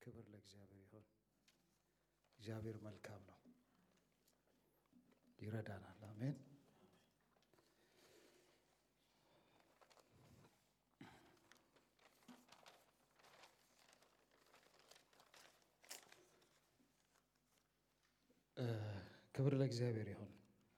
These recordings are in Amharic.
ክብር ለእግዚአብሔር ይሁን። እግዚአብሔር መልካም ነው፣ ይረዳናል። አሜን። ክብር ለእግዚአብሔር ይሁን።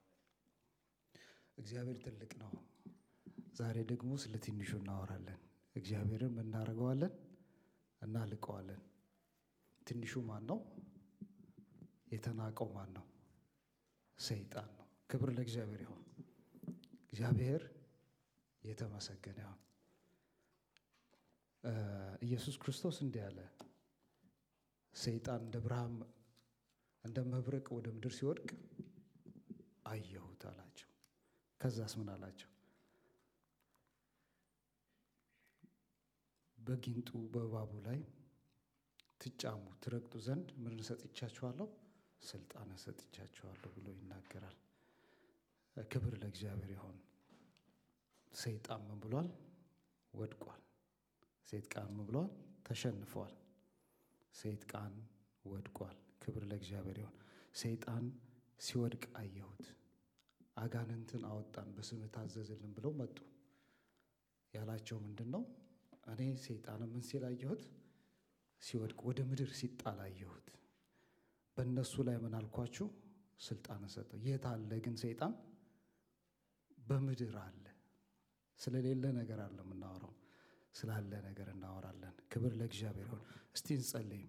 እግዚአብሔር ትልቅ ነው። ዛሬ ደግሞ ስለ ትንሹ እናወራለን። እግዚአብሔርን እናደርገዋለን፣ እናልቀዋለን። ትንሹ ማን ነው? የተናቀው ማን ነው? ሰይጣን ነው። ክብር ለእግዚአብሔር ይሁን። እግዚአብሔር የተመሰገነ ይሁን። ኢየሱስ ክርስቶስ እንዲህ አለ፣ ሰይጣን እንደ ብርሃን እንደ መብረቅ ወደ ምድር ሲወድቅ አየሁት አላቸው። ከዛስ ምን አላቸው? በጊንጡ በእባቡ ላይ ትጫሙ ትረግጡ ዘንድ ምን ሰጥቻችኋለሁ? ስልጣን ሰጥቻችኋለሁ ብሎ ይናገራል። ክብር ለእግዚአብሔር ይሁን። ሰይጣን ምን ብሏል? ወድቋል። ሰይጣን ምን ብሏል? ተሸንፏል። ሰይጣን ወድቋል። ክብር ለእግዚአብሔር ይሁን። ሰይጣን ሲወድቅ አየሁት። አጋንንትን አወጣን በስምህ ታዘዝልን ብለው መጡ። ያላቸው ምንድን ነው? እኔ ሰይጣን ምን ሲል አየሁት? ሲወድቅ ወደ ምድር ሲጣል አየሁት። በእነሱ ላይ ምን አልኳችሁ? ስልጣን ሰጠው። የት አለ ግን ሰይጣን? በምድር አለ። ስለሌለ ነገር አለ የምናወራው፣ ስላለ ነገር እናወራለን። ክብር ለእግዚአብሔር ይሁን። እስቲ እንጸልይ።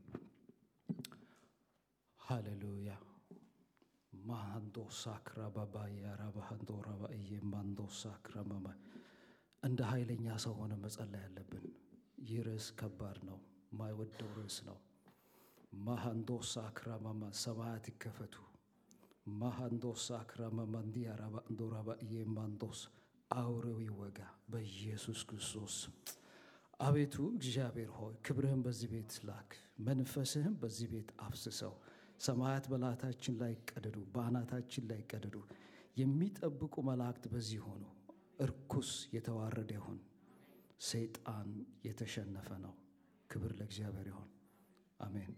ሃሌሉያ ማሃንዶ ሳክራ ባባያ ራባሃንዶ ራባእዬ ማንዶ ሳክራ መማ እንደ ኃይለኛ ሰው ሆነ መጸለይ ያለብን። ይህ ርዕስ ከባድ ነው፣ ማይወደው ርዕስ ነው። ማሃንዶ ሳክራ መማ ሰማያት ይከፈቱ። ማሃንዶ ሳክራ መማ እንዲያ ራባንዶ ራባእዬ ማንዶስ አውሬው ይወጋ በኢየሱስ ክርስቶስ። አቤቱ እግዚአብሔር ሆይ ክብርህን በዚህ ቤት ላክ፣ መንፈስህም በዚህ ቤት አፍስሰው። ሰማያት በላታችን ላይ ቀደዱ፣ በአናታችን ላይ ቀደዱ። የሚጠብቁ መላእክት በዚህ ሆኑ። እርኩስ የተዋረደ ይሁን። ሰይጣን የተሸነፈ ነው። ክብር ለእግዚአብሔር ይሁን። አሜን።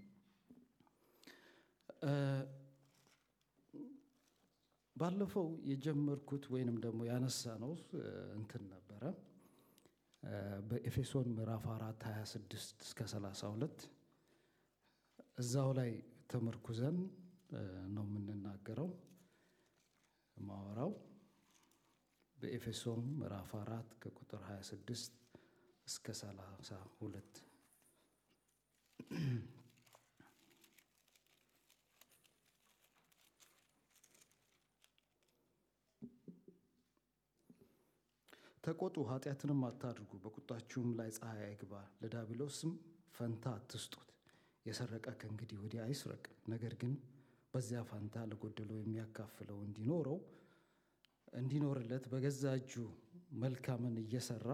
ባለፈው የጀመርኩት ወይንም ደግሞ ያነሳ ነው እንትን ነበረ በኤፌሶን ምዕራፍ አራት 26 እስከ 32 እዛው ላይ ተመርኩዘን ነው የምንናገረው ማወራው በኤፌሶን ምዕራፍ አራት ከቁጥር 26 እስከ 32 ተቆጡ፣ ኃጢአትንም አታድርጉ፣ በቁጣችሁም ላይ ፀሐይ አይግባ፣ ለዲያብሎስም ፈንታ አትስጡት። የሰረቀ ከእንግዲህ ወዲህ አይስረቅ፣ ነገር ግን በዚያ ፈንታ ለጎደለው የሚያካፍለው እንዲኖረው እንዲኖርለት በገዛ እጁ መልካምን እየሰራ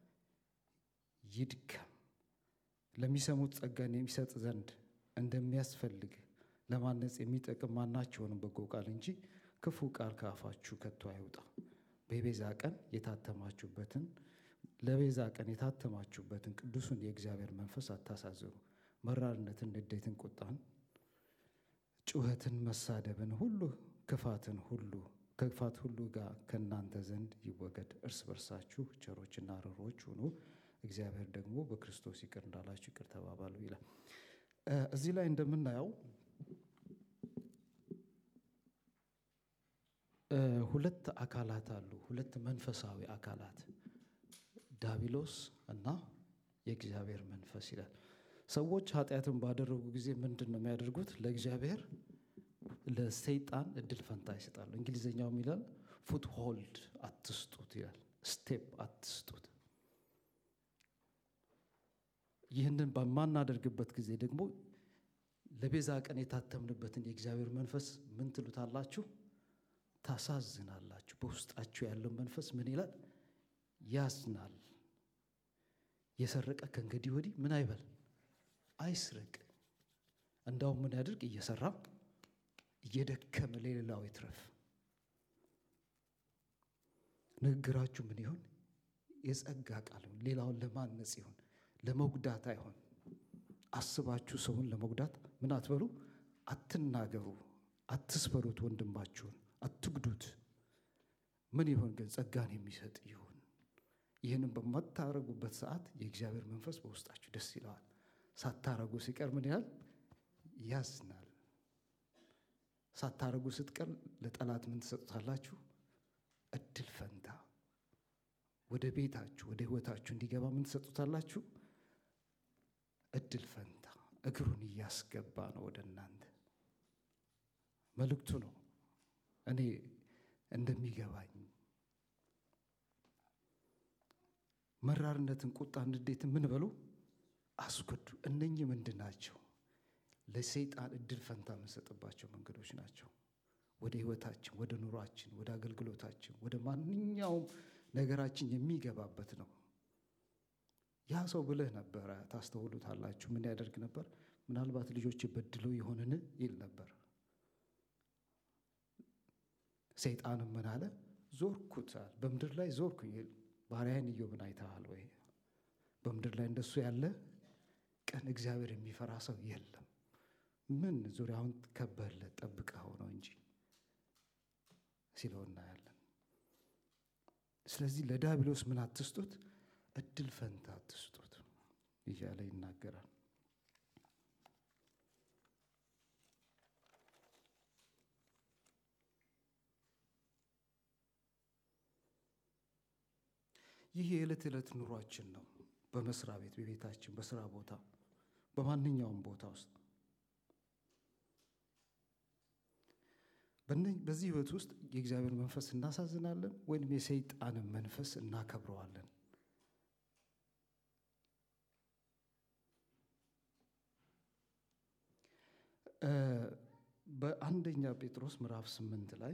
ይድከም። ለሚሰሙት ጸጋን የሚሰጥ ዘንድ እንደሚያስፈልግ ለማነጽ የሚጠቅም ማናቸውንም በጎ ቃል እንጂ ክፉ ቃል ከአፋችሁ ከቶ አይውጣ። በቤዛ ቀን የታተማችሁበትን ለቤዛ ቀን የታተማችሁበትን ቅዱሱን የእግዚአብሔር መንፈስ አታሳዝኑ። መራርነትን፣ ንዴትን፣ ቁጣን፣ ጩኸትን፣ መሳደብን ሁሉ ክፋትን ሁሉ ከክፋት ሁሉ ጋር ከእናንተ ዘንድ ይወገድ። እርስ በርሳችሁ ቸሮችና ርኅሩኆች ሁኑ፣ እግዚአብሔር ደግሞ በክርስቶስ ይቅር እንዳላችሁ ይቅር ተባባሉ ይላል። እዚህ ላይ እንደምናየው ሁለት አካላት አሉ። ሁለት መንፈሳዊ አካላት ዳቢሎስ እና የእግዚአብሔር መንፈስ ይላል። ሰዎች ኃጢአትን ባደረጉ ጊዜ ምንድን ነው የሚያደርጉት? ለእግዚአብሔር ለሰይጣን እድል ፈንታ ይሰጣሉ። እንግሊዝኛው ይላል ፉት ሆልድ አትስጡት ይላል። ስቴፕ አትስጡት። ይህንን በማናደርግበት ጊዜ ደግሞ ለቤዛ ቀን የታተምንበትን የእግዚአብሔር መንፈስ ምን ትሉታላችሁ? ታሳዝናላችሁ። በውስጣችሁ ያለው መንፈስ ምን ይላል? ያዝናል። የሰረቀ ከእንግዲህ ወዲህ ምን አይበል አይስረቅ። እንዳውም ምን ያድርግ? እየሰራ እየደከመ ለሌላው ይትረፍ። ንግግራችሁ ምን ይሆን? የጸጋ ቃል ይሁን። ሌላውን ለማነጽ ይሁን፣ ለመጉዳት አይሆን። አስባችሁ ሰውን ለመጉዳት ምን አትበሉ፣ አትናገሩ፣ አትስበሩት፣ ወንድማችሁን አትጉዱት። ምን ይሆን ግን ጸጋን የሚሰጥ ይሁን። ይህንን በማታረጉበት ሰዓት የእግዚአብሔር መንፈስ በውስጣችሁ ደስ ይለዋል። ሳታረጉ ሲቀር ምን ያህል ያዝናል። ሳታረጉ ስትቀር ለጠላት ምን ትሰጡታላችሁ? እድል ፈንታ ወደ ቤታችሁ ወደ ህይወታችሁ እንዲገባ ምን ትሰጡታላችሁ? እድል ፈንታ እግሩን እያስገባ ነው ወደ እናንተ። መልእክቱ ነው። እኔ እንደሚገባኝ መራርነትን፣ ቁጣን፣ ንዴትን ምን በሉ አስጎዱ። እነኚህ ምንድን ናቸው? ለሰይጣን እድል ፈንታ የምንሰጥባቸው መንገዶች ናቸው። ወደ ህይወታችን፣ ወደ ኑሯችን፣ ወደ አገልግሎታችን፣ ወደ ማንኛውም ነገራችን የሚገባበት ነው። ያ ሰው ብልህ ነበረ። ታስተውሉታላችሁ። ምን ያደርግ ነበር? ምናልባት ልጆች በድለው የሆንን ይል ነበር። ሰይጣንም ምን አለ? ዞርኩታል፣ በምድር ላይ ዞርኩኝ። ባሪያህን ኢዮብን አይተሃል ወይ? በምድር ላይ እንደሱ ያለ ቀን እግዚአብሔር የሚፈራ ሰው የለም። ምን ዙሪያውን ከበህለት ጠብቀኸው ነው እንጂ ሲለው እናያለን። ስለዚህ ለዲያብሎስ ምን አትስጡት፣ እድል ፈንታ አትስጡት እያለ ይናገራል። ይህ የዕለት ዕለት ኑሯችን ነው። በመስሪያ ቤት፣ በቤታችን፣ በስራ ቦታ፣ በማንኛውም ቦታ ውስጥ በዚህ ህይወት ውስጥ የእግዚአብሔር መንፈስ እናሳዝናለን ወይም የሰይጣንን መንፈስ እናከብረዋለን? በአንደኛ ጴጥሮስ ምዕራፍ ስምንት ላይ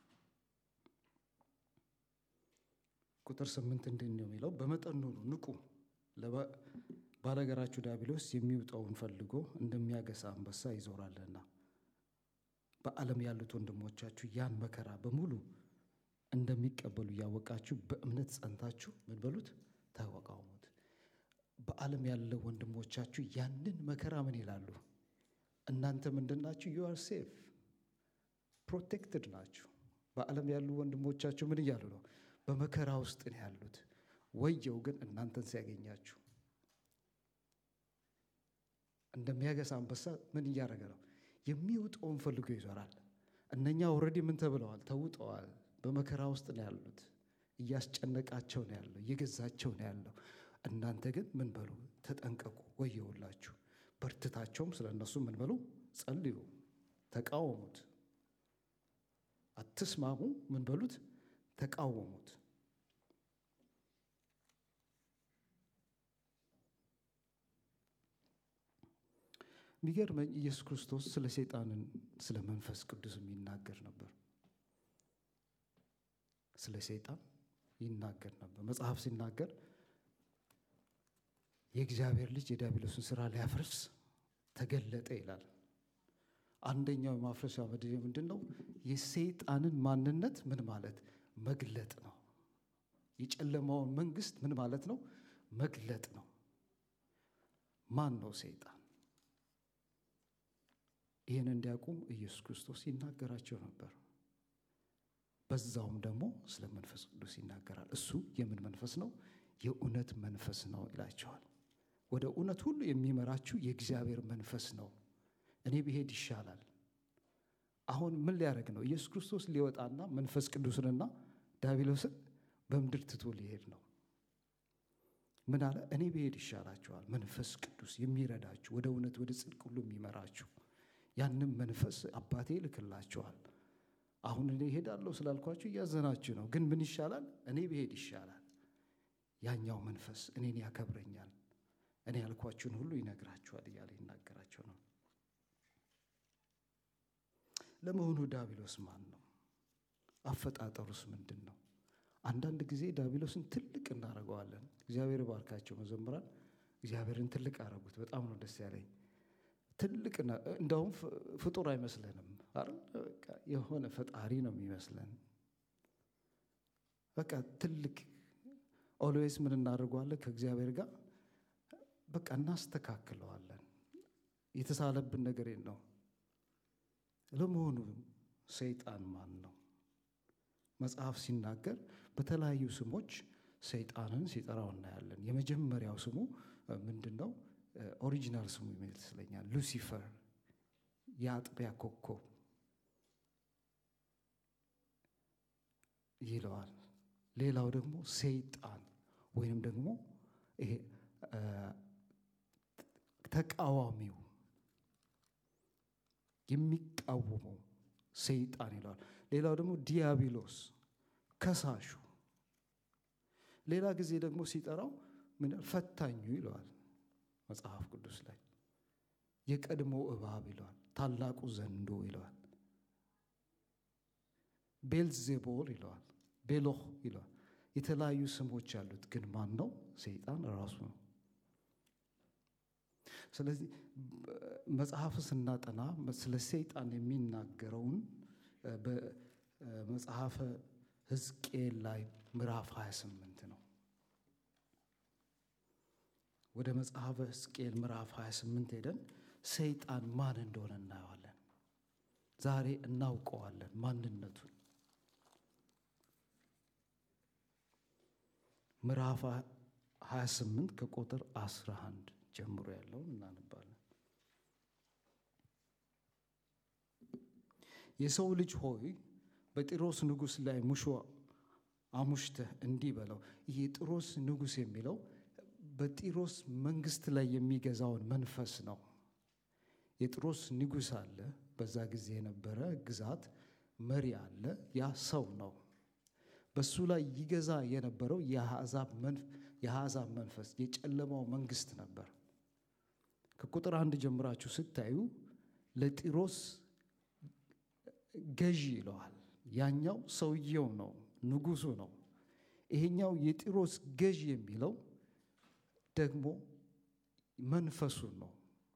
ቁጥር ስምንት እንዲህ ነው የሚለው፣ በመጠን ኑሩ፣ ንቁ፣ ባለጋራችሁ ዲያብሎስ የሚውጠውን ፈልጎ እንደሚያገሳ አንበሳ ይዞራልና በዓለም ያሉት ወንድሞቻችሁ ያን መከራ በሙሉ እንደሚቀበሉ እያወቃችሁ በእምነት ጸንታችሁ ምን በሉት ተቋቋሙት። በዓለም ያለው ወንድሞቻችሁ ያንን መከራ ምን ይላሉ? እናንተ ምንድን ናችሁ? ዩ አር ሴፍ ፕሮቴክትድ ናችሁ። በዓለም ያሉ ወንድሞቻችሁ ምን እያሉ ነው? በመከራ ውስጥ ነው ያሉት። ወየው ግን እናንተን ሲያገኛችሁ እንደሚያገሳ አንበሳ ምን እያደረገ ነው? የሚውጠውን ፈልጎ ይዞራል። እነኛ ኦልሬዲ ምን ተብለዋል? ተውጠዋል። በመከራ ውስጥ ነው ያሉት። እያስጨነቃቸው ነው ያለው፣ እየገዛቸው ነው ያለው። እናንተ ግን ምን በሉ? ተጠንቀቁ፣ ወየውላችሁ። በርትታቸውም ስለ እነሱ ምን በሉ? ጸልዩ፣ ተቃወሙት። አትስማሙ፣ ምን በሉት? ተቃወሙት። የሚገርመኝ ኢየሱስ ክርስቶስ ስለ ሰይጣንን ስለ መንፈስ ቅዱስ የሚናገር ነበር። ስለ ሰይጣን ይናገር ነበር። መጽሐፍ ሲናገር የእግዚአብሔር ልጅ የዲያብሎስን ስራ ሊያፈርስ ተገለጠ ይላል። አንደኛው የማፍረሻ መድ ምንድን ነው? የሰይጣንን ማንነት ምን ማለት መግለጥ ነው። የጨለማውን መንግስት ምን ማለት ነው? መግለጥ ነው። ማን ነው ሰይጣን? ይህን እንዲያውቁ ኢየሱስ ክርስቶስ ይናገራቸው ነበር። በዛውም ደግሞ ስለ መንፈስ ቅዱስ ይናገራል። እሱ የምን መንፈስ ነው? የእውነት መንፈስ ነው ይላቸዋል። ወደ እውነት ሁሉ የሚመራችሁ የእግዚአብሔር መንፈስ ነው። እኔ ብሄድ ይሻላል። አሁን ምን ሊያደርግ ነው? ኢየሱስ ክርስቶስ ሊወጣና መንፈስ ቅዱስንና ዲያብሎስን በምድር ትቶ ሊሄድ ነው። ምን አለ? እኔ ብሄድ ይሻላችኋል። መንፈስ ቅዱስ የሚረዳችሁ ወደ እውነት ወደ ጽድቅ ሁሉ የሚመራችሁ ያንም መንፈስ አባቴ ይልክላችኋል። አሁን እኔ እሄዳለሁ ስላልኳችሁ እያዘናችሁ ነው። ግን ምን ይሻላል? እኔ ብሄድ ይሻላል። ያኛው መንፈስ እኔን ያከብረኛል፣ እኔ ያልኳችሁን ሁሉ ይነግራችኋል እያለ ይናገራቸው ነው። ለመሆኑ ዲያብሎስ ማን ነው? አፈጣጠሩስ ምንድን ነው? አንዳንድ ጊዜ ዲያብሎስን ትልቅ እናደርገዋለን። እግዚአብሔር ባርካቸው መዘምራን እግዚአብሔርን ትልቅ አረጉት። በጣም ነው ደስ ያለኝ። ትልቅ እንደውም ፍጡር አይመስለንም። የሆነ ፈጣሪ ነው የሚመስለን። በቃ ትልቅ ኦልዌይስ ምን እናደርገዋለን? ከእግዚአብሔር ጋር በቃ እናስተካክለዋለን። የተሳለብን ነገር ነው። ለመሆኑ ሰይጣን ማን ነው? መጽሐፍ ሲናገር በተለያዩ ስሞች ሰይጣንን ሲጠራው እናያለን። የመጀመሪያው ስሙ ምንድን ነው? ኦሪጂናል ስሙ ይመስለኛል ሉሲፈር፣ የአጥቢያ ኮከብ ይለዋል። ሌላው ደግሞ ሰይጣን ወይንም ደግሞ ይሄ ተቃዋሚው የሚቃወመው ሰይጣን ይለዋል። ሌላው ደግሞ ዲያብሎስ ከሳሹ። ሌላ ጊዜ ደግሞ ሲጠራው ምን ፈታኙ ይለዋል መጽሐፍ ቅዱስ ላይ። የቀድሞ እባብ ይለዋል። ታላቁ ዘንዶ ይለዋል። ቤልዜቦል ይለዋል። ቤሎህ ይለዋል። የተለያዩ ስሞች ያሉት ግን ማን ነው? ሰይጣን ራሱ ነው። ስለዚህ መጽሐፍ ስናጠና ስለ ሰይጣን የሚናገረውን በመጽሐፈ ሕዝቅኤል ላይ ምዕራፍ 28 ነው። ወደ መጽሐፈ ሕዝቅኤል ምዕራፍ 28 ሄደን ሰይጣን ማን እንደሆነ እናየዋለን። ዛሬ እናውቀዋለን ማንነቱን። ምዕራፍ 28 ከቁጥር 11 ጀምሮ ያለውን እናነባለን። የሰው ልጅ ሆይ በጢሮስ ንጉሥ ላይ ሙሾ አሙሽተህ እንዲህ በለው። ይህ የጢሮስ ንጉሥ የሚለው በጢሮስ መንግስት ላይ የሚገዛውን መንፈስ ነው። የጢሮስ ንጉሥ አለ፣ በዛ ጊዜ የነበረ ግዛት መሪ አለ። ያ ሰው ነው። በሱ ላይ ይገዛ የነበረው የአሕዛብ መንፈስ የጨለማው መንግስት ነበር። ከቁጥር አንድ ጀምራችሁ ስታዩ ለጢሮስ ገዢ ይለዋል። ያኛው ሰውየው ነው፣ ንጉሱ ነው። ይሄኛው የጢሮስ ገዢ የሚለው ደግሞ መንፈሱን ነው።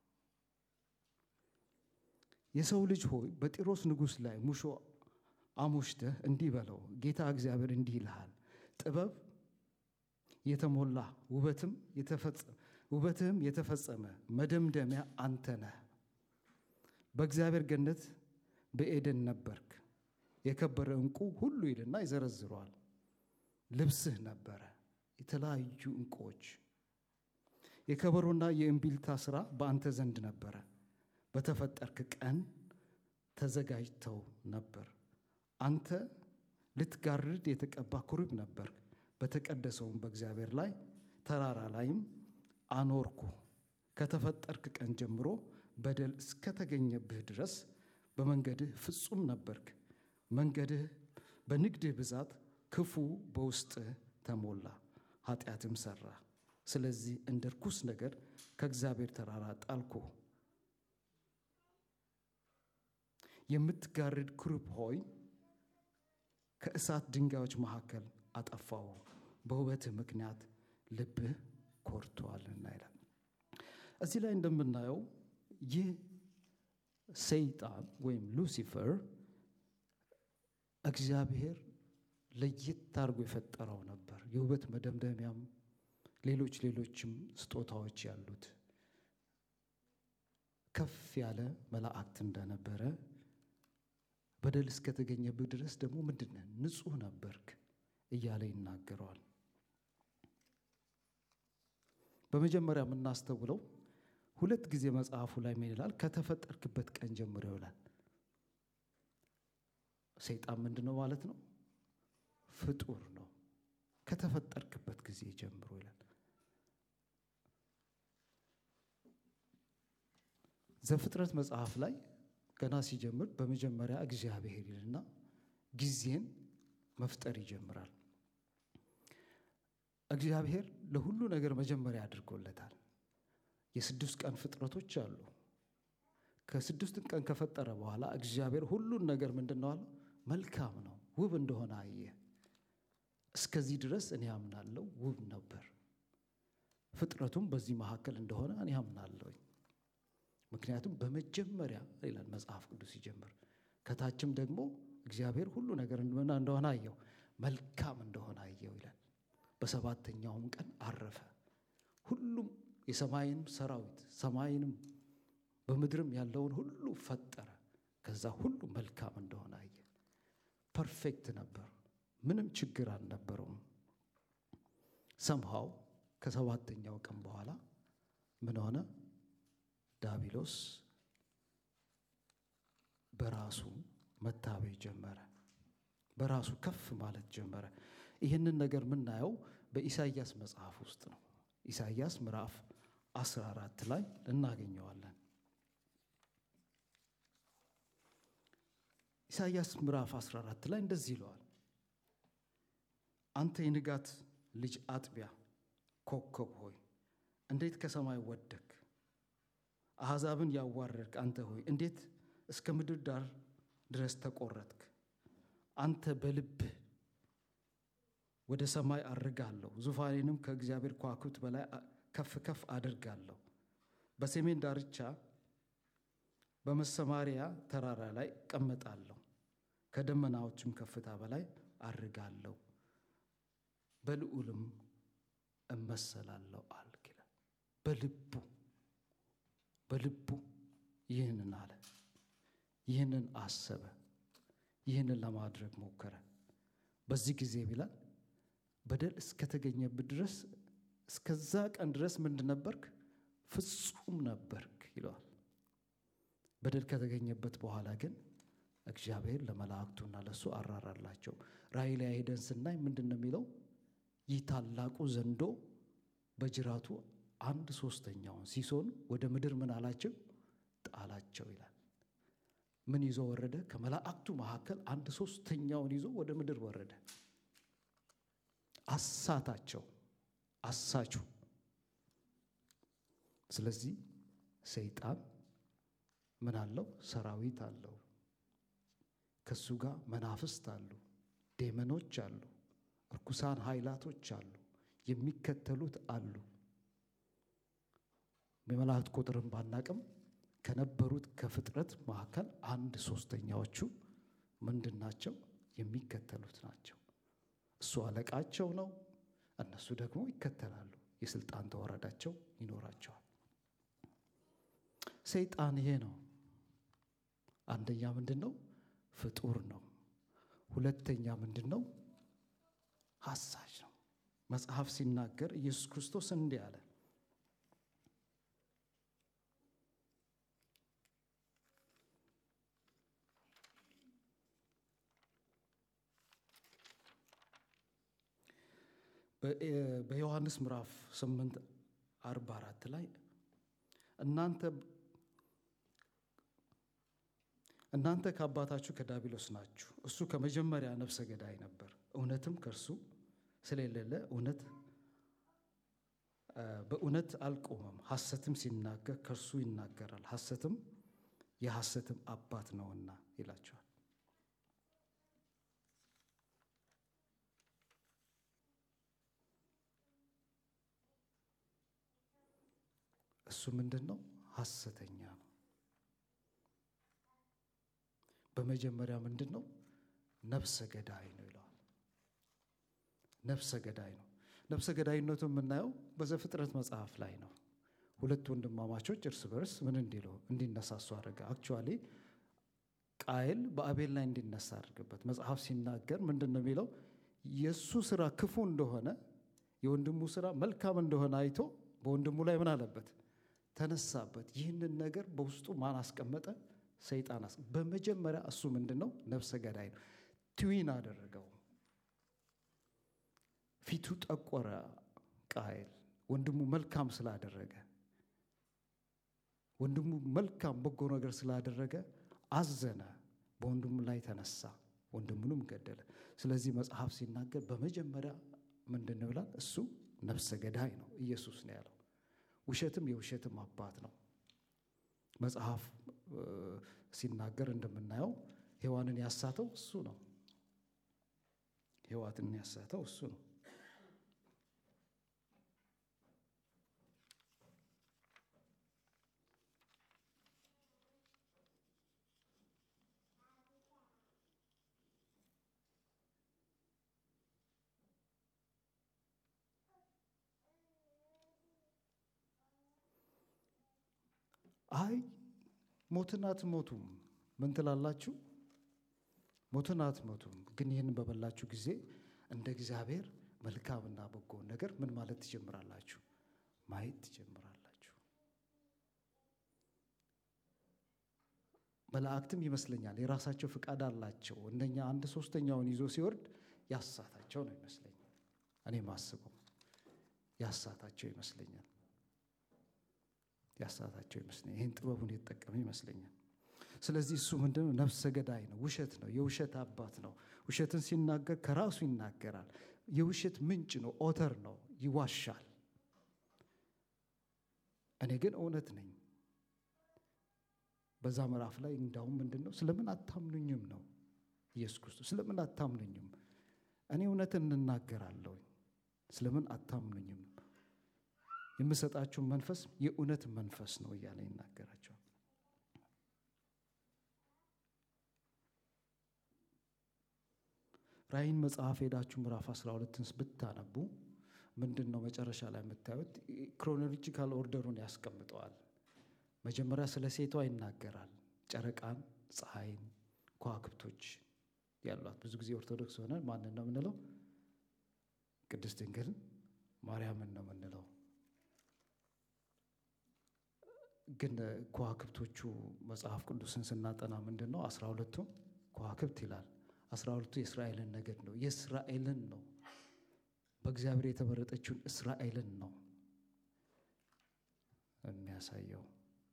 የሰው ልጅ ሆይ በጢሮስ ንጉሥ ላይ ሙሾ አሙሽተህ እንዲህ በለው፣ ጌታ እግዚአብሔር እንዲህ ይልሃል፣ ጥበብ የተሞላ ውበትም ውበትህም የተፈጸመ መደምደሚያ አንተ ነህ። በእግዚአብሔር ገነት በኤደን ነበርክ። የከበረ ዕንቁ ሁሉ ይልና ይዘረዝረዋል። ልብስህ ነበረ የተለያዩ ዕንቁዎች። የከበሮና የእምቢልታ ሥራ በአንተ ዘንድ ነበረ። በተፈጠርክ ቀን ተዘጋጅተው ነበር። አንተ ልትጋርድ የተቀባ ኩሩብ ነበር። በተቀደሰውም በእግዚአብሔር ላይ ተራራ ላይም አኖርኩ። ከተፈጠርክ ቀን ጀምሮ በደል እስከተገኘብህ ድረስ በመንገድህ ፍጹም ነበርክ። መንገድህ በንግድህ ብዛት ክፉ በውስጥህ ተሞላ፣ ኃጢአትም ሠራ። ስለዚህ እንደ ርኩስ ነገር ከእግዚአብሔር ተራራ ጣልኩ። የምትጋርድ ኩሩብ ሆይ ከእሳት ድንጋዮች መካከል አጠፋው፣ በውበትህ ምክንያት ልብህ ኮርቷልና ይላል። እዚህ ላይ እንደምናየው ይህ ሰይጣን ወይም ሉሲፈር እግዚአብሔር ለየት አድርጎ የፈጠረው ነበር። የውበት መደምደሚያም ሌሎች ሌሎችም ስጦታዎች ያሉት ከፍ ያለ መላእክት እንደነበረ በደል እስከተገኘብህ ድረስ ደግሞ ምንድን ነህ ንጹሕ ነበርክ እያለ ይናገረዋል። በመጀመሪያ የምናስተውለው ሁለት ጊዜ መጽሐፉ ላይ ምን ይላል? ከተፈጠርክበት ቀን ጀምሮ ይላል። ሰይጣን ምንድን ነው ማለት ነው? ፍጡር ነው። ከተፈጠርክበት ጊዜ ጀምሮ ይላል። ዘፍጥረት መጽሐፍ ላይ ገና ሲጀምር በመጀመሪያ እግዚአብሔር ይልና ጊዜን መፍጠር ይጀምራል። እግዚአብሔር ለሁሉ ነገር መጀመሪያ አድርጎለታል። የስድስት ቀን ፍጥረቶች አሉ። ከስድስት ቀን ከፈጠረ በኋላ እግዚአብሔር ሁሉን ነገር ምንድን ነው አለው? መልካም ነው፣ ውብ እንደሆነ አየ። እስከዚህ ድረስ እኔ አምናለሁ፣ ውብ ነበር። ፍጥረቱም በዚህ መካከል እንደሆነ እኔ አምናለሁኝ። ምክንያቱም በመጀመሪያ ይላል መጽሐፍ ቅዱስ ሲጀምር፣ ከታችም ደግሞ እግዚአብሔር ሁሉ ነገር እንደሆነ አየው፣ መልካም እንደሆነ አየው ይላል። በሰባተኛውም ቀን አረፈ። ሁሉም የሰማይንም ሰራዊት ሰማይንም በምድርም ያለውን ሁሉ ፈጠረ። ከዛ ሁሉ መልካም እንደሆነ አየ። ፐርፌክት ነበር። ምንም ችግር አልነበረውም። ሰምሃው ከሰባተኛው ቀን በኋላ ምን ሆነ? ዳቢሎስ በራሱ መታበይ ጀመረ። በራሱ ከፍ ማለት ጀመረ። ይህንን ነገር የምናየው በኢሳይያስ መጽሐፍ ውስጥ ነው። ኢሳይያስ ምዕራፍ 14 ላይ እናገኘዋለን። ኢሳይያስ ምዕራፍ 14 ላይ እንደዚህ ይለዋል። አንተ የንጋት ልጅ አጥቢያ ኮከብ ሆይ እንዴት ከሰማይ ወደክ? አሕዛብን ያዋረድክ አንተ ሆይ እንዴት እስከ ምድር ዳር ድረስ ተቆረጥክ? አንተ በልብህ ወደ ሰማይ አድርጋለሁ፣ ዙፋኔንም ከእግዚአብሔር ከዋክብት በላይ ከፍ ከፍ አድርጋለሁ። በሰሜን ዳርቻ በመሰማሪያ ተራራ ላይ እቀመጣለሁ፣ ከደመናዎችም ከፍታ በላይ አድርጋለሁ፣ በልዑልም እመሰላለሁ አልክ ይላል። በልቡ በልቡ ይህንን አለ፣ ይህንን አሰበ፣ ይህንን ለማድረግ ሞከረ። በዚህ ጊዜ ቢላል በደል እስከተገኘበት ድረስ እስከዛ ቀን ድረስ ምንድን ነበርክ? ፍጹም ነበርክ ይለዋል። በደል ከተገኘበት በኋላ ግን እግዚአብሔር ለመላእክቱና ለእሱ አራራላቸው። ራእይ ላይ ሄደን ስናይ ምንድን ነው የሚለው? ይህ ታላቁ ዘንዶ በጅራቱ አንድ ሶስተኛውን ሲሶን ወደ ምድር ምን አላቸው? ጣላቸው ይላል። ምን ይዞ ወረደ? ከመላእክቱ መካከል አንድ ሶስተኛውን ይዞ ወደ ምድር ወረደ። አሳታቸው፣ አሳቹ። ስለዚህ ሰይጣን ምን አለው? ሰራዊት አለው። ከሱ ጋር መናፍስት አሉ፣ ዴመኖች አሉ፣ እርኩሳን ኃይላቶች አሉ፣ የሚከተሉት አሉ። የመላእክት ቁጥርን ባናቅም ከነበሩት ከፍጥረት መካከል አንድ ሶስተኛዎቹ ምንድን ናቸው? የሚከተሉት ናቸው። እሱ አለቃቸው ነው። እነሱ ደግሞ ይከተላሉ። የስልጣን ተወረዳቸው ይኖራቸዋል። ሰይጣን ይሄ ነው። አንደኛ ምንድን ነው? ፍጡር ነው። ሁለተኛ ምንድን ነው? ሀሳጅ ነው። መጽሐፍ ሲናገር ኢየሱስ ክርስቶስ እንዲህ አለ በዮሐንስ ምዕራፍ 8 44 ላይ እናንተ እናንተ ከአባታችሁ ከዳቢሎስ ናችሁ፣ እሱ ከመጀመሪያ ነፍሰ ገዳይ ነበር፣ እውነትም ከእርሱ ስለሌለ እውነት በእውነት አልቆመም። ሐሰትም ሲናገር ከእርሱ ይናገራል፣ ሐሰትም የሐሰትም አባት ነውና ይላቸዋል። እሱ ምንድን ነው? ሐሰተኛ ነው። በመጀመሪያ ምንድን ነው? ነፍሰ ገዳይ ነው ይለዋል። ነፍሰ ገዳይ ነው። ነፍሰ ገዳይነቱ የምናየው በዘፍጥረት መጽሐፍ ላይ ነው። ሁለት ወንድማማቾች እርስ በርስ ምን እንዲሉ እንዲነሳሱ አድርገ አክቹዋሊ ቃየል በአቤል ላይ እንዲነሳ አድርገበት መጽሐፍ ሲናገር ምንድን ነው የሚለው? የእሱ ስራ ክፉ እንደሆነ የወንድሙ ስራ መልካም እንደሆነ አይቶ በወንድሙ ላይ ምን አለበት? ተነሳበት። ይህንን ነገር በውስጡ ማን አስቀመጠ? ሰይጣን። በመጀመሪያ እሱ ምንድን ነው? ነፍሰ ገዳይ ነው። ትዊን አደረገው። ፊቱ ጠቆረ። ቃየል ወንድሙ መልካም ስላደረገ ወንድሙ መልካም በጎ ነገር ስላደረገ አዘነ። በወንድሙ ላይ ተነሳ፣ ወንድሙንም ገደለ። ስለዚህ መጽሐፍ ሲናገር በመጀመሪያ ምንድን ነው ይላል? እሱ ነፍሰ ገዳይ ነው። ኢየሱስ ነው ያለው። ውሸትም የውሸትም አባት ነው። መጽሐፍ ሲናገር እንደምናየው ሔዋንን ያሳተው እሱ ነው። ሔዋንን ያሳተው እሱ ነው። አይ ሞትን አትሞቱም። ምን ትላላችሁ? ሞትን አትሞቱም። ግን ይህንን በበላችሁ ጊዜ እንደ እግዚአብሔር መልካምና በጎውን ነገር ምን ማለት ትጀምራላችሁ? ማየት ትጀምራላችሁ። መላእክትም ይመስለኛል የራሳቸው ፍቃድ አላቸው። እነኛ አንድ ሶስተኛውን ይዞ ሲወርድ ያሳታቸው ነው ይመስለኛል። እኔ ማስበው ያሳታቸው ይመስለኛል። ያሳታቸው ይመስለኛል። ይህን ጥበቡን የተጠቀመ ይመስለኛል። ስለዚህ እሱ ምንድን ነው? ነፍሰ ገዳይ ነው። ውሸት ነው። የውሸት አባት ነው። ውሸትን ሲናገር ከራሱ ይናገራል። የውሸት ምንጭ ነው። ኦተር ነው። ይዋሻል። እኔ ግን እውነት ነኝ። በዛ ምዕራፍ ላይ እንዳውም ምንድን ነው ስለምን አታምኑኝም ነው ኢየሱስ ክርስቶስ ስለምን አታምኑኝም? እኔ እውነትን እንናገራለሁ። ስለምን አታምኑኝም? የምሰጣችሁን መንፈስ የእውነት መንፈስ ነው እያለ ይናገራቸዋል። ራእይን መጽሐፍ ሄዳችሁ ምዕራፍ 12ን ብታነቡ ምንድን ነው መጨረሻ ላይ የምታዩት? ክሮኖሎጂካል ኦርደሩን ያስቀምጠዋል። መጀመሪያ ስለ ሴቷ ይናገራል። ጨረቃን፣ ፀሐይን፣ ከዋክብቶች ያሏት። ብዙ ጊዜ ኦርቶዶክስ ሆነ ማንን ነው የምንለው? ቅድስት ድንግል ማርያምን ነው የምንለው። ግን ከዋክብቶቹ መጽሐፍ ቅዱስን ስናጠና ምንድን ነው አስራ ሁለቱ ከዋክብት ይላል። አስራ ሁለቱ የእስራኤልን ነገድ ነው። የእስራኤልን ነው በእግዚአብሔር የተመረጠችውን እስራኤልን ነው የሚያሳየው።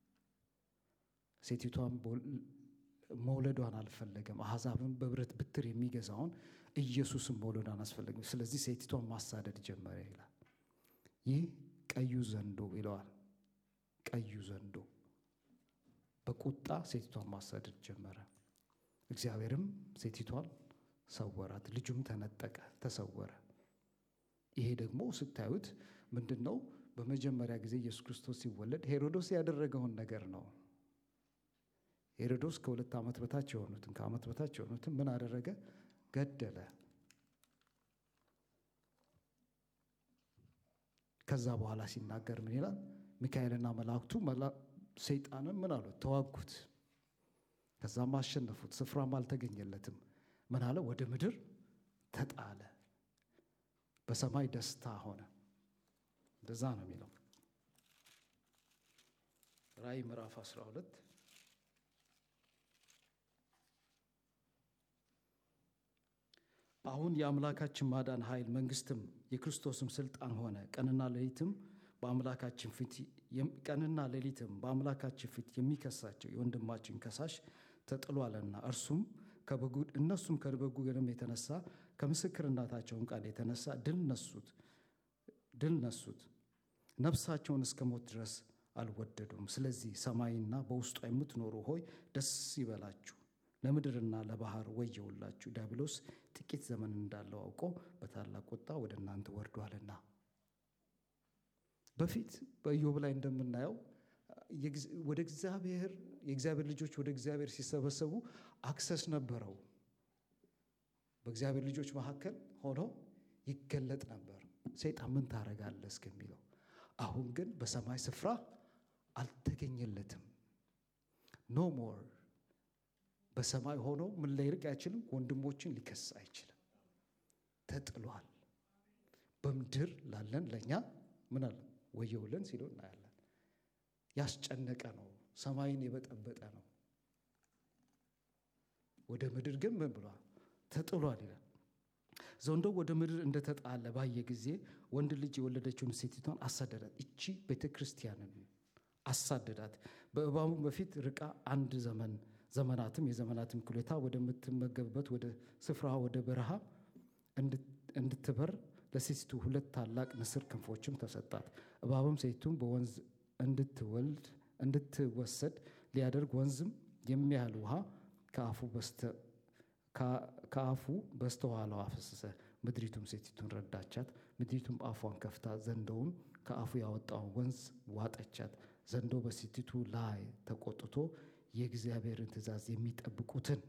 ሴቲቷን መውለዷን አልፈለገም። አሕዛብን በብረት ብትር የሚገዛውን ኢየሱስን መውለዷን አስፈለገም። ስለዚህ ሴቲቷን ማሳደድ ጀመረ ይላል። ይህ ቀዩ ዘንዶ ይለዋል። ቀዩ ዘንዶ በቁጣ ሴቲቷን ማሳደድ ጀመረ። እግዚአብሔርም ሴቲቷን ሰወራት፣ ልጁም ተነጠቀ፣ ተሰወረ። ይሄ ደግሞ ስታዩት ምንድን ነው? በመጀመሪያ ጊዜ ኢየሱስ ክርስቶስ ሲወለድ ሄሮዶስ ያደረገውን ነገር ነው። ሄሮዶስ ከሁለት ዓመት በታች የሆኑትን ከዓመት በታች የሆኑትን ምን አደረገ? ገደለ። ከዛ በኋላ ሲናገር ምን ይላል? ሚካኤልና መላእክቱ ሰይጣንን ምን አሉት? ተዋጉት። ከዛም አሸነፉት። ስፍራም አልተገኘለትም። ምን አለ? ወደ ምድር ተጣለ። በሰማይ ደስታ ሆነ። እንደዛ ነው የሚለው ራእይ ምዕራፍ 12 አሁን የአምላካችን ማዳን ኃይል መንግስትም የክርስቶስም ስልጣን ሆነ። ቀንና ሌሊትም በአምላካችን ፊት ቀንና ሌሊትም በአምላካችን ፊት የሚከሳቸው የወንድማችን ከሳሽ ተጥሏልና እርሱም ከበጉ እነሱም ከበጉ ደም የተነሳ ከምስክርነታቸውን ቃል የተነሳ ድል ነሱት ድል ነሱት። ነፍሳቸውን እስከ ሞት ድረስ አልወደዱም። ስለዚህ ሰማይና በውስጧ የምትኖሩ ሆይ ደስ ይበላችሁ፣ ለምድርና ለባህር ወየውላችሁ፣ ዲያብሎስ ጥቂት ዘመን እንዳለው አውቆ በታላቅ ቁጣ ወደ እናንተ ወርዷልና። በፊት በኢዮብ ላይ እንደምናየው ወደ እግዚአብሔር የእግዚአብሔር ልጆች ወደ እግዚአብሔር ሲሰበሰቡ አክሰስ ነበረው። በእግዚአብሔር ልጆች መካከል ሆኖ ይገለጥ ነበር። ሰይጣን ምን ታረጋለህ እስከሚለው። አሁን ግን በሰማይ ስፍራ አልተገኘለትም። ኖ ሞር በሰማይ ሆኖ ምን ሊያደርግ አይችልም። ወንድሞችን ሊከስ አይችልም። ተጥሏል። በምድር ላለን ለእኛ ምን አለ ወየውለን ሲሉ እናያለን። ያስጨነቀ ነው። ሰማይን የበጠበጠ ነው። ወደ ምድር ግን ምን ብሏል? ተጥሏል ይላል። ዘንዶ ወደ ምድር እንደተጣለ ባየ ጊዜ ወንድ ልጅ የወለደችውን ሴቲቷን አሳደዳት። እቺ ቤተ ክርስቲያንን አሳደዳት። በእባቡ በፊት ርቃ አንድ ዘመን ዘመናትም የዘመናትም ኩሌታ ወደምትመገብበት ወደ ስፍራ ወደ በረሃ እንድትበር ለሴቲቱ ሁለት ታላቅ ንስር ክንፎችም ተሰጣት። እባብም ሴቲቱን በወንዝ እንድትወልድ እንድትወሰድ ሊያደርግ ወንዝም የሚያህል ውሃ ከአፉ በስተ ከአፉ በስተኋላው አፈሰሰ። ምድሪቱም ሴቲቱን ረዳቻት። ምድሪቱም አፏን ከፍታ ዘንዶውን ከአፉ ያወጣውን ወንዝ ዋጠቻት። ዘንዶ በሴቲቱ ላይ ተቆጥቶ የእግዚአብሔርን ትእዛዝ የሚጠብቁትን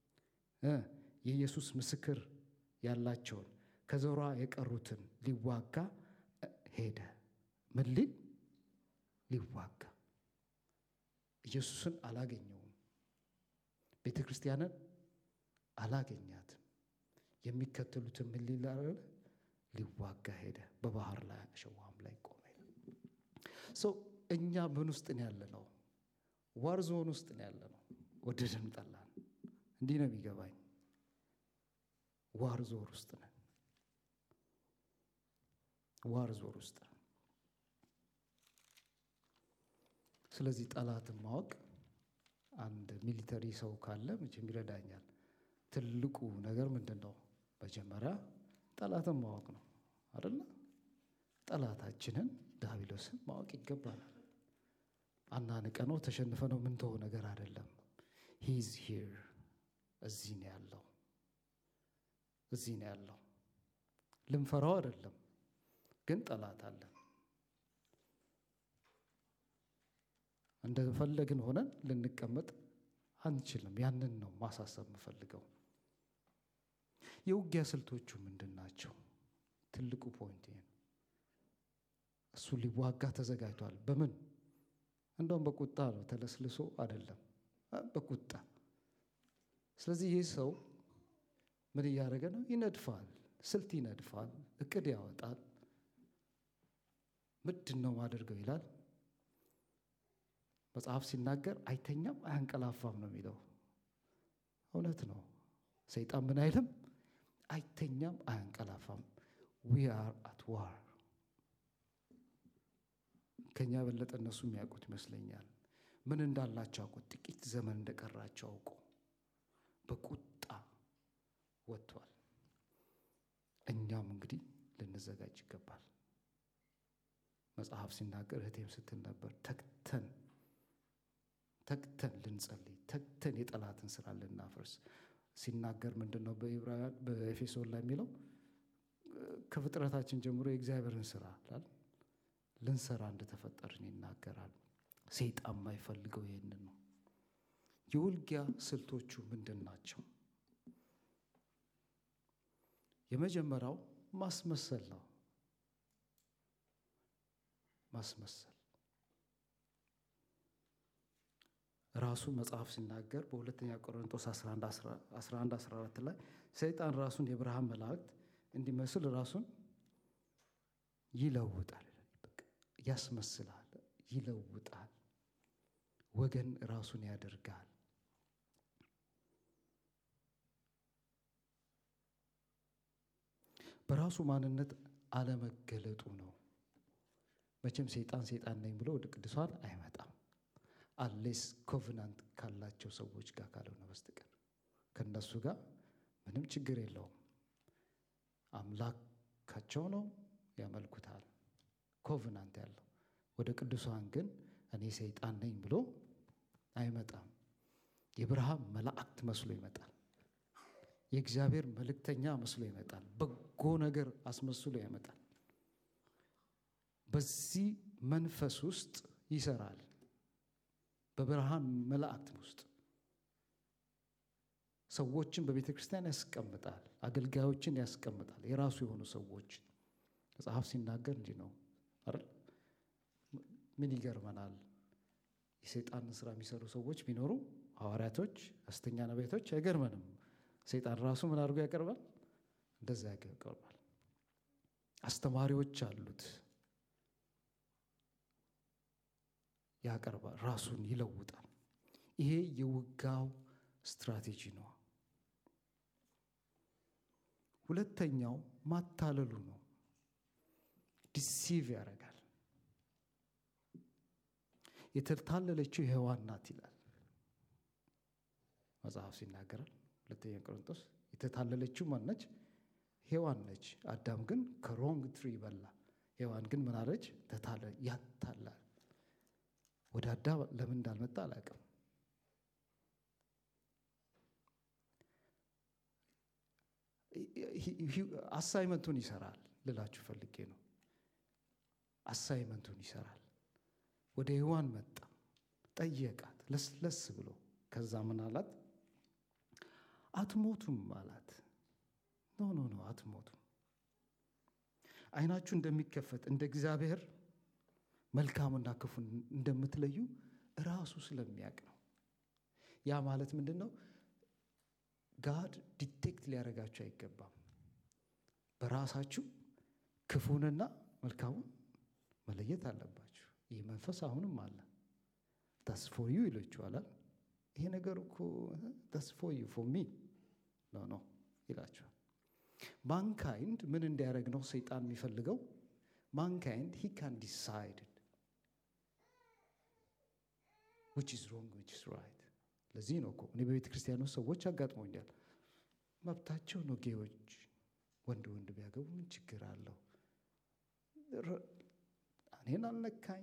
የኢየሱስ ምስክር ያላቸውን ከዘሯ የቀሩትን ሊዋጋ ሄደ። ምን ሊል ሊዋጋ። ኢየሱስን አላገኘውም። ቤተ ክርስቲያንን አላገኛትም። የሚከተሉትን ምን ሊላረግ ሊዋጋ ሄደ። በባህር ላይ አሸዋም ላይ ቆመ። ሰው እኛ ምን ውስጥ ነው ያለ ነው? ዋር ዞን ውስጥ ነው ያለ ነው። ወደድን ጠላን። እንዲህ ነው የሚገባኝ። ዋር ዞር ውስጥ ነን። ዋር ዞር ውስጥ ነን። ስለዚህ ጠላትን ማወቅ አንድ ሚሊተሪ ሰው ካለ መቼም ይረዳኛል። ትልቁ ነገር ምንድን ነው? መጀመሪያ ጠላትን ማወቅ ነው አይደለ? ጠላታችንን ዲያብሎስን ማወቅ ይገባናል። አናንቀ ነው ተሸንፈ ነው ምንተው ነገር አይደለም። ሂዝ ሂር እዚህ ነው ያለው፣ እዚህ ነው ያለው። ልንፈራው አይደለም፣ ግን ጠላት አለን። እንደፈለግን ሆነን ልንቀመጥ አንችልም። ያንን ነው ማሳሰብ የምፈልገው። የውጊያ ስልቶቹ ምንድን ናቸው? ትልቁ ፖይንት ይሄ ነው። እሱ ሊዋጋ ተዘጋጅቷል። በምን እንደውም በቁጣ ነው፣ ተለስልሶ አይደለም፣ በቁጣ ስለዚህ ይህ ሰው ምን እያደረገ ነው? ይነድፋል፣ ስልት ይነድፋል፣ እቅድ ያወጣል። ምንድን ነው ማደርገው ይላል መጽሐፍ ሲናገር አይተኛም አያንቀላፋም ነው የሚለው። እውነት ነው። ሰይጣን ምን አይልም? አይተኛም አያንቀላፋም። ዊ አር አት ዋር። ከኛ የበለጠ እነሱ የሚያውቁት ይመስለኛል። ምን እንዳላቸው አውቁ። ጥቂት ዘመን እንደቀራቸው አውቁ። በቁጣ ወጥቷል። እኛም እንግዲህ ልንዘጋጅ ይገባል። መጽሐፍ ሲናገር እህቴም ስትል ነበር ተግተን ተግተን ልንጸልይ ተግተን የጠላትን ስራ ልናፈርስ ሲናገር ምንድን ነው በዕብራውያን በኤፌሶን ላይ የሚለው ከፍጥረታችን ጀምሮ የእግዚአብሔርን ስራ ላል ልንሰራ እንደተፈጠርን ይናገራል። ሰይጣን የማይፈልገው ይህንን ነው። የውጊያ ስልቶቹ ምንድን ናቸው? የመጀመሪያው ማስመሰል ነው። ማስመሰል ራሱ መጽሐፍ ሲናገር በሁለተኛ ቆሮንቶስ 11 14 ላይ ሰይጣን ራሱን የብርሃን መላእክት እንዲመስል ራሱን ይለውጣል፣ ያስመስላል፣ ይለውጣል፣ ወገን ራሱን ያደርጋል። በራሱ ማንነት አለመገለጡ ነው። መቼም ሰይጣን ሰይጣን ነኝ ብሎ ወደ ቅዱሳን አይመጣም። አሌስ ኮቨናንት ካላቸው ሰዎች ጋር ካልሆነ በስተቀር ከነሱ ጋር ምንም ችግር የለውም። አምላካቸው ነው፣ ያመልኩታል። ኮቨናንት ያለው ወደ ቅዱሳን ግን እኔ ሰይጣን ነኝ ብሎ አይመጣም። የብርሃን መላእክት መስሎ ይመጣል። የእግዚአብሔር መልእክተኛ መስሎ ይመጣል። በጎ ነገር አስመስሎ ይመጣል። በዚህ መንፈስ ውስጥ ይሰራል። በብርሃን መላእክት ውስጥ ሰዎችን በቤተ ክርስቲያን ያስቀምጣል። አገልጋዮችን ያስቀምጣል። የራሱ የሆኑ ሰዎች መጽሐፍ ሲናገር እንዲህ ነው አይደል? ምን ይገርመናል? የሰይጣንን ስራ የሚሰሩ ሰዎች ቢኖሩ ሐዋርያቶች፣ ሐሰተኛ ነቢያቶች አይገርመንም። ሰይጣን ራሱ ምን አድርጎ ያቀርባል? እንደዛ ያቀርባል። አስተማሪዎች አሉት ያቀርባል። ራሱን ይለውጣል። ይሄ የውጋው ስትራቴጂ ነው። ሁለተኛው ማታለሉ ነው። ዲሲቭ ያደርጋል። የተታለለችው ሔዋን ናት ይላል መጽሐፍ ሲናገራል። ሁለተኛ ቆሮንቶስ የተታለለችው ማነች? ሔዋን ነች። አዳም ግን ከሮንግ ትሪ በላ። ሔዋን ግን ምን አለች? ተታለ ያታላል። ወደ አዳም ለምን እንዳልመጣ አላውቅም። አሳይመንቱን ይሰራል ልላችሁ ፈልጌ ነው። አሳይመንቱን ይሰራል። ወደ ሔዋን መጣ፣ ጠየቃት ለስለስ ብሎ። ከዛ ምን አላት? አትሞቱም አላት። ኖ ኖ ኖ አትሞቱም። ዓይናችሁ እንደሚከፈት እንደ እግዚአብሔር መልካምና ክፉን እንደምትለዩ ራሱ ስለሚያውቅ ነው። ያ ማለት ምንድን ነው? ጋድ ዲቴክት ሊያደርጋችሁ አይገባም። በራሳችሁ ክፉንና መልካሙን መለየት አለባችሁ። ይህ መንፈስ አሁንም አለ። ታስ ፎር ዩ ይላችኋል። ይሄ ነገር እኮ ታስ ፎር ዩ ፎር ሚ ኖ ኖ ይላችኋል። ማንካይንድ ምን እንዲያደርግ ነው ሰይጣን የሚፈልገው? ማንካይንድ ሂ ካን ዲሳይድ ዊች ኢዝ ሮንግ ዊች ኢዝ ራይት። ለዚህ ነው እኮ እኔ በቤተ ክርስቲያን ውስጥ ሰዎች አጋጥሞኛል። መብታቸው ነው ጌዎች ወንድ ወንድ ቢያገቡ ምን ችግር አለው? እኔን አልነካኝ።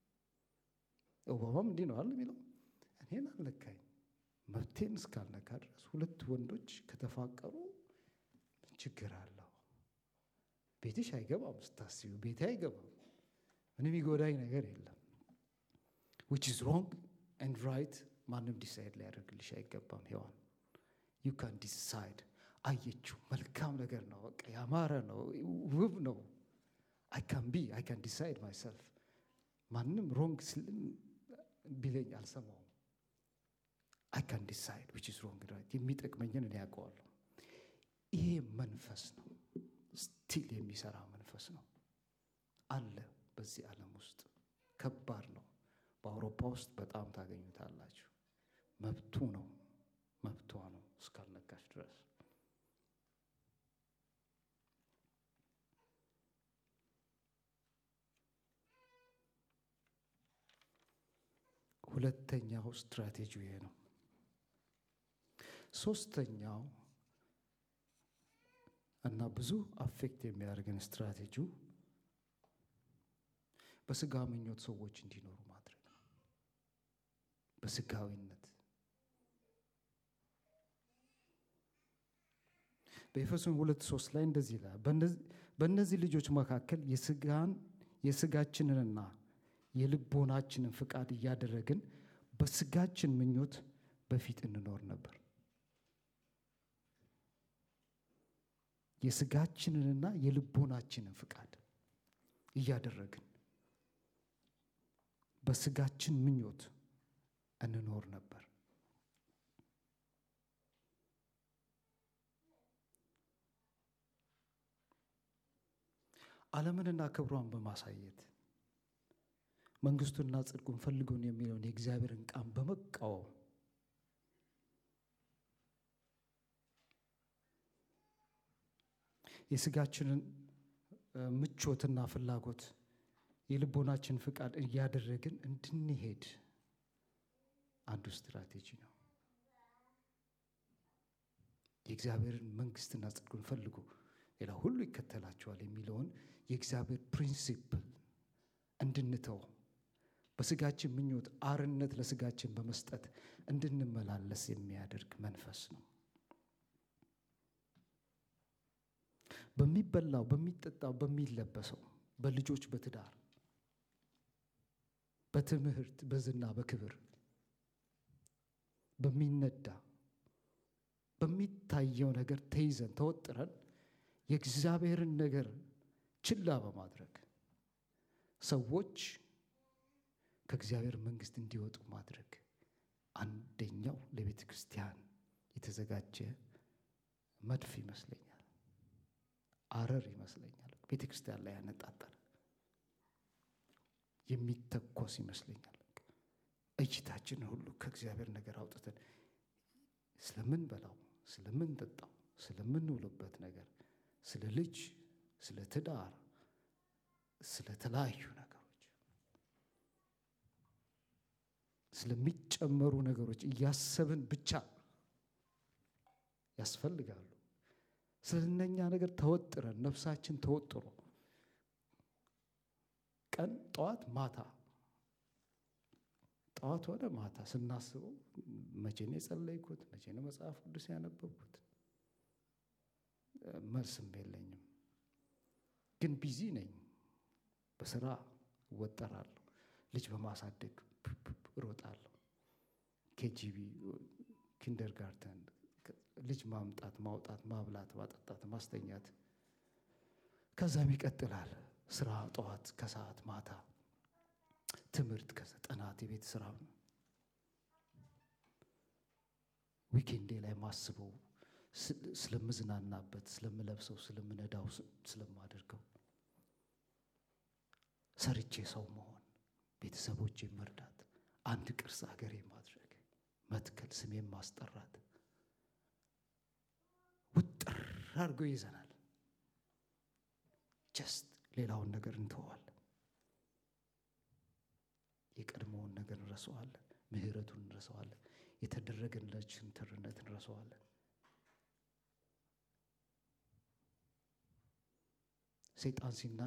ኦባማም እንዲህ ነው አለ የሚለው እኔን አልነካኝ። መብቴን እስካልነካ ድረስ ሁለት ወንዶች ከተፋቀሩ ምን ችግር አለው? ቤትሽ አይገባም ስታስቢው፣ ቤቴ አይገባም። ምንም ይጎዳኝ ነገር የለም። ዊች ኢዝ ሮንግ ኤንድ ራይት ማንም ዲሳይድ ሊያደርግልሽ አይገባም። ሔዋን ዩ ካን ዲሳይድ አየችው። መልካም ነገር ነው፣ በቃ ያማረ ነው፣ ውብ ነው። አይ ካን ቢ አይ ካን ዲሳይድ ማይሰልፍ። ማንም ሮንግ ቢለኝ አልሰማውም። አይ ካን ዲሳይድ ዊች ኢዝ ሮንግ ራይት። የሚጠቅመኝን እኔ ያውቀዋለሁ። ይሄ መንፈስ ነው፣ ስቲል የሚሰራ መንፈስ ነው አለ በዚህ ዓለም ውስጥ ከባድ ነው። በአውሮፓ ውስጥ በጣም ታገኙታላችሁ። መብቱ ነው መብቷ ነው እስካልነካሽ ድረስ ሁለተኛው ስትራቴጂ ይሄ ነው። ሶስተኛው እና ብዙ አፌክት የሚያደርገን ስትራቴጂው በስጋ ምኞት ሰዎች እንዲኖሩ ማድረግ ነው። በስጋዊነት በኤፌሶን ሁለት ሶስት ላይ እንደዚህ ይላል፣ በእነዚህ ልጆች መካከል የስጋን የስጋችንንና የልቦናችንን ፍቃድ እያደረግን በስጋችን ምኞት በፊት እንኖር ነበር። የስጋችንንና የልቦናችንን ፍቃድ እያደረግን በስጋችን ምኞት እንኖር ነበር። ዓለምንና ክብሯን በማሳየት መንግስቱንና ጽድቁን ፈልጉን የሚለውን የእግዚአብሔርን ቃል በመቃወም የስጋችንን ምቾትና ፍላጎት የልቦናችን ፍቃድ እያደረግን እንድንሄድ አንዱ ስትራቴጂ ነው። የእግዚአብሔርን መንግስትና ጽድቁን ፈልጉ፣ ሌላ ሁሉ ይከተላቸዋል የሚለውን የእግዚአብሔር ፕሪንሲፕል እንድንተው በስጋችን ምኞት አርነት ለስጋችን በመስጠት እንድንመላለስ የሚያደርግ መንፈስ ነው። በሚበላው፣ በሚጠጣው፣ በሚለበሰው፣ በልጆች፣ በትዳር፣ በትምህርት፣ በዝና፣ በክብር፣ በሚነዳ በሚታየው ነገር ተይዘን ተወጥረን የእግዚአብሔርን ነገር ችላ በማድረግ ሰዎች ከእግዚአብሔር መንግስት እንዲወጡ ማድረግ አንደኛው ለቤተ ክርስቲያን የተዘጋጀ መድፍ ይመስለኛል፣ አረር ይመስለኛል። ቤተ ክርስቲያን ላይ ያነጣጠረ የሚተኮስ ይመስለኛል። እይታችንን ሁሉ ከእግዚአብሔር ነገር አውጥተን ስለምንበላው፣ ስለምንጠጣው፣ ስለምንውልበት ነገር፣ ስለ ልጅ፣ ስለ ትዳር፣ ስለ ተለያዩ ነገሮች ስለሚጨመሩ ነገሮች እያሰብን ብቻ ያስፈልጋሉ። ስለነኛ ነገር ተወጥረን ነፍሳችን ተወጥሮ ቀን ጠዋት ማታ ጠዋት ሆነ ማታ ስናስበው መቼ ነው የጸለይኩት? መቼ ነው መጽሐፍ ቅዱስ ያነበብኩት? መልስም የለኝም። ግን ቢዚ ነኝ። በስራ እወጠራለሁ። ልጅ በማሳደግ እሮጣለሁ። ኬጂቢ፣ ኪንደርጋርተን፣ ልጅ ማምጣት፣ ማውጣት፣ ማብላት፣ ማጠጣት፣ ማስተኛት፣ ከዛም ይቀጥላል ስራ፣ ጠዋት፣ ከሰዓት፣ ማታ ትምህርት፣ ጥናት፣ የቤት ስራ ዊኬንዴ ላይ ማስበው ስለምዝናናበት፣ ስለምለብሰው፣ ስለምነዳው፣ ስለማደርገው ሰርቼ ሰው መሆን፣ ቤተሰቦቼ መርዳት፣ አንድ ቅርጽ ሀገሬ ማድረግ፣ መትከል፣ ስሜን ማስጠራት ውጥር አድርጎ ይዘናል። ጀስት ሌላውን ነገር እንተዋለን። የቀድሞውን ነገር እንረሳዋለን። ምሕረቱን እንረሳዋለን። የተደረገለችን ትርነት እንረሳዋለን። ሰይጣን ሲና